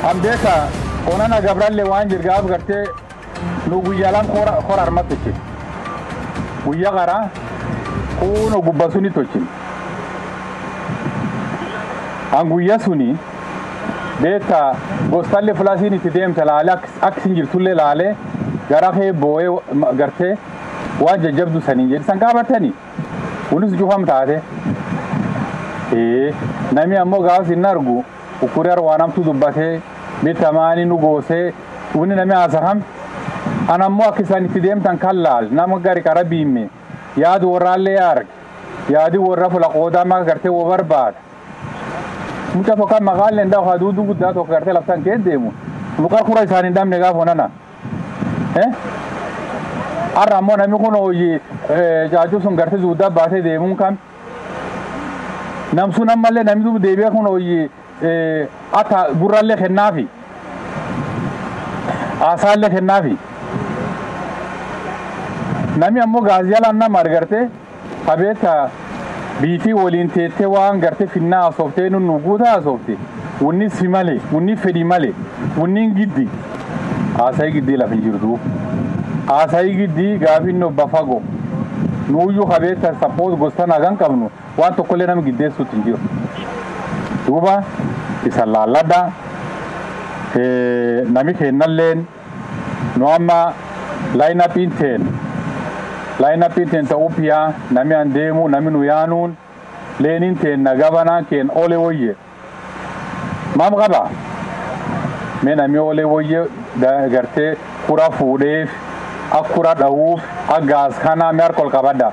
an beeka onana gabrallee waan jirgaaf gartee nu guyyaa lam kora arma tochin guyya qara kuno gubba suni tochin an guyya suni beeka gostalle filasiin itti deemte laale akka isin jirtullee laale gara kee boo'ee gartee waan jajjabdu sanii jedhe san gaafatanii kunis cufam taate nami ammoo gaafas hin argu ukuri arwaanamtu dubbatee bitamaani nu goosee wuni nami haasaham an ammoo akka isaan itti deemtan kan laal nama gari qara biimme yaadu warraallee arge yaadi warra fula qoodaa maka gartee wo barbaada mucha tokko maqaalee ndaa haa duuduu guddaa tokko gartee laftan kee deemu luqar kura isaan hin dhabne gaafa onana har'a ammoo namni kun hojii jaajuu sun gartee zuuddaa baatee deemuun kan namsun ammallee namni duuba deebi'ee kun hojii akka gurraallee kennaafi haasaallee kennaafi namni ammoo gaaziyaalaan nama argarte qabeetta biitii waliin teettee waan garte finnaa hasooftee nun nu guutaa hasoofte wunni si malee wunni fedhi malee wunni giddi haasayii giddii lafa hin jirtu haasayii giddii gaafin obba fagoo nuuyyuu qabeetta sappoos gostan hagan qabnu waan tokkollee nama giddeessuutti hin jiru duuba isa laalladha nami kennalleen nu amma laayinapiin teen laayinapiin teen ta'uu piyaa nami an deemu nami nu yaanuun leeniin teen na gabanaa keen ole woyye maam qaba mee nami ole woyye gartee kura fuudheef akkura dha'uuf aggaas kanaa mee harkol qabadha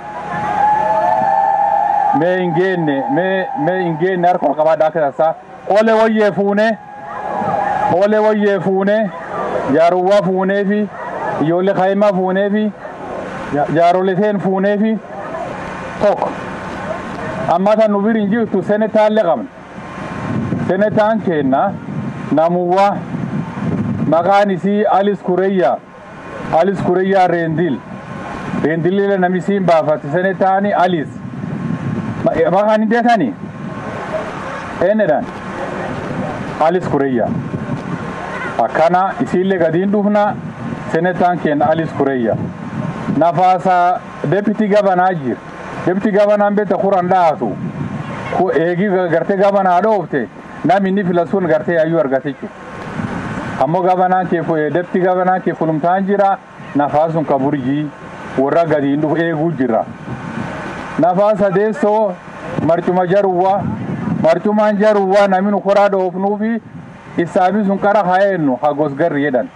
mee hin geenne mee mee hin geenne harkol qabadha akka tasaa ole woyyee fuune ole woyyee fuune jaaruwwa fuunee fi ijoollee kaa'imaa fuunee fi jaaroleteen fuunee fi tokko amma tan nu biriin jirtu senetaallee qabna senetaan keenna namuwwa maqaan isii alis kureyyaa alis kureyyaa reendil reendilile nami siin baafate senetaani alis maqaan hin beekani eenedhan alis kureyyaa akkana isiillee gadiin dhufna senetaan keenya alis kureyyaa nafaasa deputy gabanaa jir deputy gabanaan beekta kuran dhaatu eegi gartee gabanaa dhoofte nam inni filasuun gartee ayyuu argatichu ammoo gabanaan kee deputy gabanaan kee fulumtaan jira nafaasun ka burjii warra gadiin dhufu eeguu jira nafaasa deessoo marcuma jaruwwa marcumaan jaruwwa namni koraa dhoofnuufi isaafi sun qara hayennu hagos garri jedhan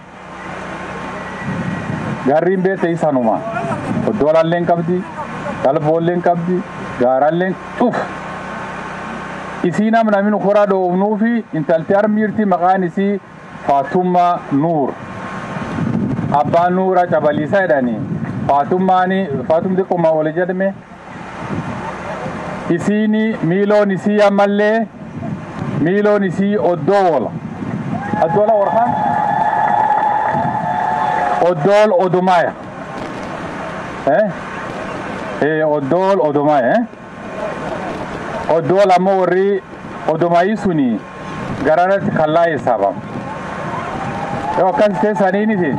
garriin beete isanuma oddolalleen qabdi galboolleen qabdi gaaralleen cuf isii nam namni koraa dhoofnuufi intalti armiirti maqaan isii faatummaa nuur abbaan nuura cabaliisa jedhani faatummaani faatum xiqquma oli jedhame isiini miiloon isii ammallee miiloon isii oddoo oola addoola warqaan oddool odumaya eh eh oddool odumaya eh oddool ammoo warri odumayi suni garanatti kallaa hisaabam yoo akkas teessaniiniti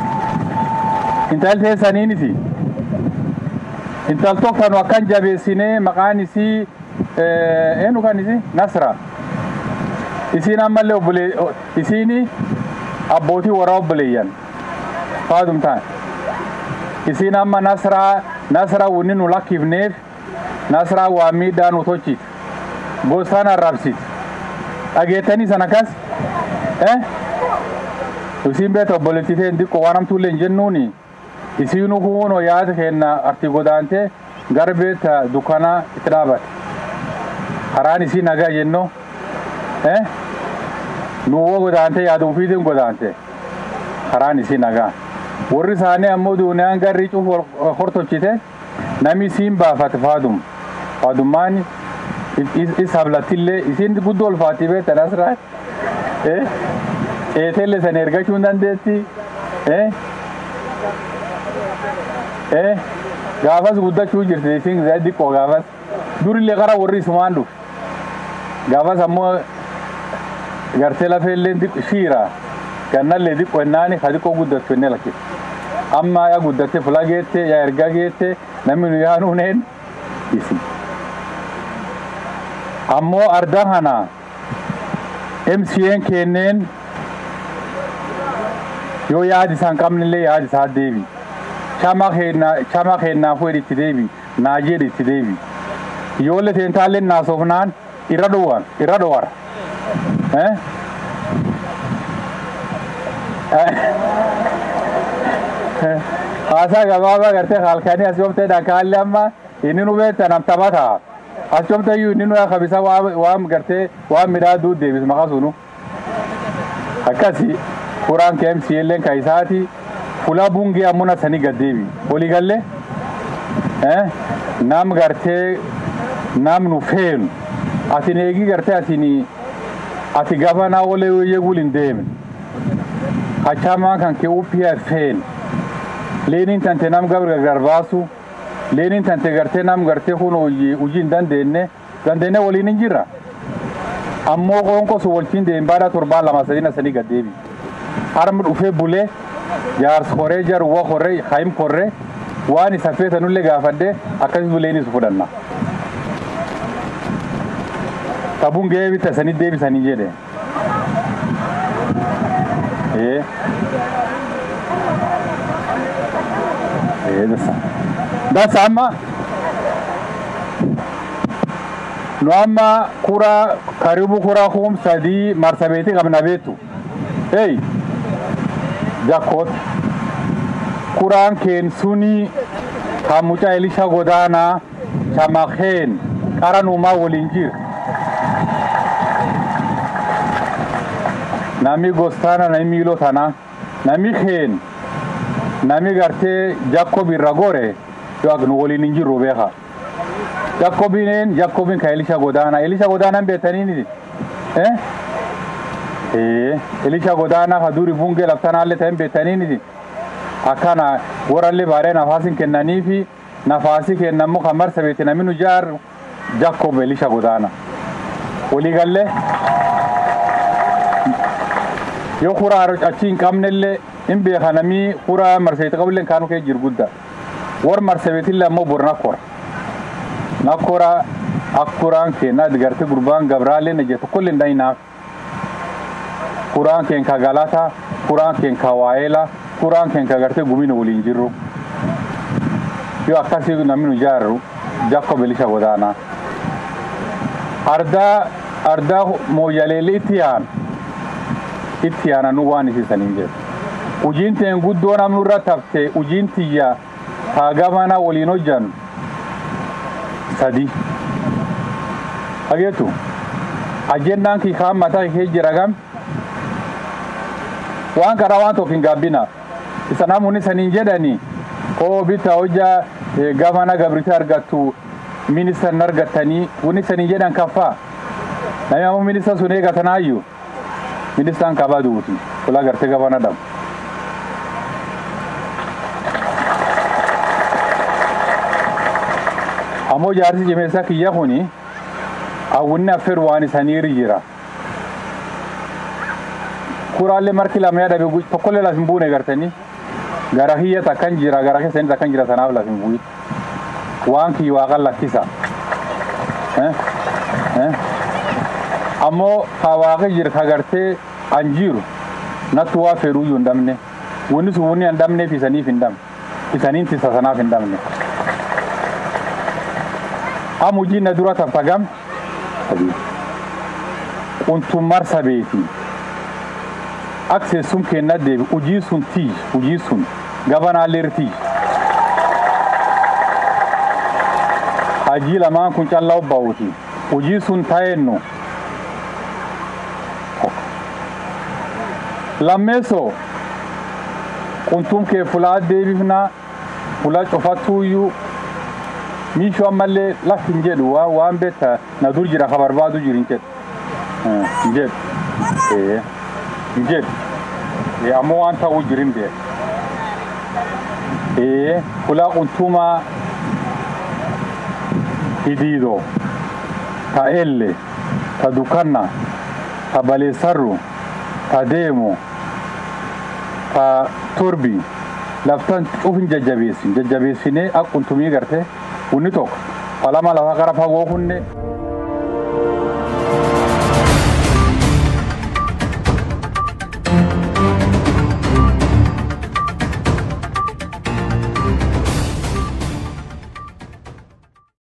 intal teessaniiniti intal tokkanu akkan jabeessinee maqaan isii eenyu kan isi nasra isiin ammallee obbole isiini abbootii warra obboleeyyan faadum ta'an isiin amma nasraa nasraa wunni nu lakkifneef nasraa waa miidhaa nu tochit gosaan arrabsit dhageettanii san akkas eh isiin beeta obboleettiteen xiqqoo waan hamtuullee hin jennuuni isiinu kuuno yaada kenna arti godaante gar beeta dukkanaa itti dhaabate karaan isii nagaa jenno eh nuwwo godaante yaada ufiitiin godaante karaan isii nagaa warri isaanii ammoo duuniyaan garri cuf hortochite nami isiin baafate faadum faadummaan is hablattillee isiin guddoo ulfaatti beeta nasraa eh ceetellee san ergachuu hin dandeetti eh eh gaafas guddachuu jirti isiin xiqqoo gaafas durillee qara warri isumaan dhufe gaafas ammoo gartee lafeellee shiira gannallee xiqqoo ennaani ka xiqqoo guddattu enne lakkise amma yaa guddatte fula geette yaa erga geette namni nu yaanuuneen isi ammoo arda kana MCN kenneen yoo yaadi isaan qabnillee yaadi isaa deebi chama keenna chama keennaafuu itti deebi naajee itti deebi ijoollee teentaallee naasofnaan irra dhowwan irra dhowwara eh haasaa gabaabaa gartee halkanii as yoomtee dhakaalli amma inni nu beekta nam taphata as yoomtee iyyuu inni nu kabisa waan gartee waan midhaa duu deebis maqaa sunu akkasi furaan KMC illeen ka isaati fula bungee ammuna sanii gaddeebi walii galle nam gartee nam nu feenu atin eegii gartee atin ati gabanaa walee yeegul hin deemin hachamaa kan kee uppiyaa feen leeniin tante nam gabra gargar baasu leeniin tante gartee nam gartee kun hojii hin dandeenye dandeenye waliin hin jirra ammoo qoonqo su waltiin deem baadhaa torbaan lama sadina sanii gaddeebi harmi dhufee bulee jaars koree jaruwwa koree hayim koree waan isa feetanullee gaafadde akkasis buleenis fudhanna tabuun ga'ee bitta sanii deebisanii jedhe ee ee dasa dasa amma nu amma kura karibu kura kum sadii marsabeeti qabna beetu hey jakkoot kuraan keen suni kan mucaa elisha godaanaa shamakeen qaranuumaa waliin jir nami gostaana nami miilo tana nami keen nami gartee jakkob irra gore yo ak nu waliin hin jirru beeka jakkobineen jakkobin ka elisha godaana elisha godaanan beetaniini eh ee elisha godaana ka duri bunge laftanaalle ta'en beetaniini akkana warallee baaree nafaasin kennaniifi nafaasi kennammoo kan marsabeeti namni nu jaar jakkob elisha godaana waliigalle yoo kuraa achi hin qabnellee hin beeka namii kuraa marsabeeti qabullee kaanu kee jiru guddaa war marsabeetillee ammoo bor nakkora nakkora akkuraan keenna digarte gurbaan gabraallee na jettu kulli hin dhayinaaf kuraan keen ka galata kuraan keen ka waa'eela kuraan keen ka gartee gumina waliin jirru yoo akkasii namni nu jaarru jakko belisha godaana ardaa ardaa mooyyaleelli itti yaan itti yaana nu waan isiisaniin jedhu ujiin teen guddoo namni irra tafte ujiin tiyya taa gamana waliin hojjan sadi hageetu ajennaan kii kaan mataa kee jira gam waan karaa waan tokko hin gaabbina isa namoonni saniin jedhani oo bitta hojjaa gamana gabrite argattu ministan argattanii wani saniin jedhan kaffaa namni ammoo minista sun eegatanaayyuu ministaan kabaa duuti fulaa gartee gabana dhabu. ammoo jaarsi jimeessaa kiyya kuni hawwinni affeeru waan isaniirra jira. kuraallee marki lama yaadabe tokkollee lafin buune gartanii gara kiyya takkan jira gara keessanii takkan jira sanaaf lafin bu'i waan kiyya waaqan lakkisa ammoo ka waaqi jira ka gartee an jiru nattu waa fedhuu iyyuu hin dhabne wanni sun wanni hin dhabneef isaniif hin dhabne isaniin tisa sanaaf hin dhabne am hujii na dura taffagam quntun marsa beetii akseessum kenna deebi hujii sun tii hujii sun gabanaalleer tii hajii lamaan kun callaa obbaa'uti hujii sun ta'ennu lammeessoo quntum kee fulaa deebifnaa fula cufattuuyyuu miishoo ammallee laf hin jedhu waan waan beekta na dur jira ka barbaadu jiru hin jedhu hin jedhu hin jedhu ammoo waan ta'uu jirin beeka fulaa quntumaa hidiidoo ta elle ta dukanna ta baleessarru ta deemu ta turbi laftan cufin jajjabeessin jajjabeessinee akkuma tumii garte hunni tokko falama lafa gara fagoo kunne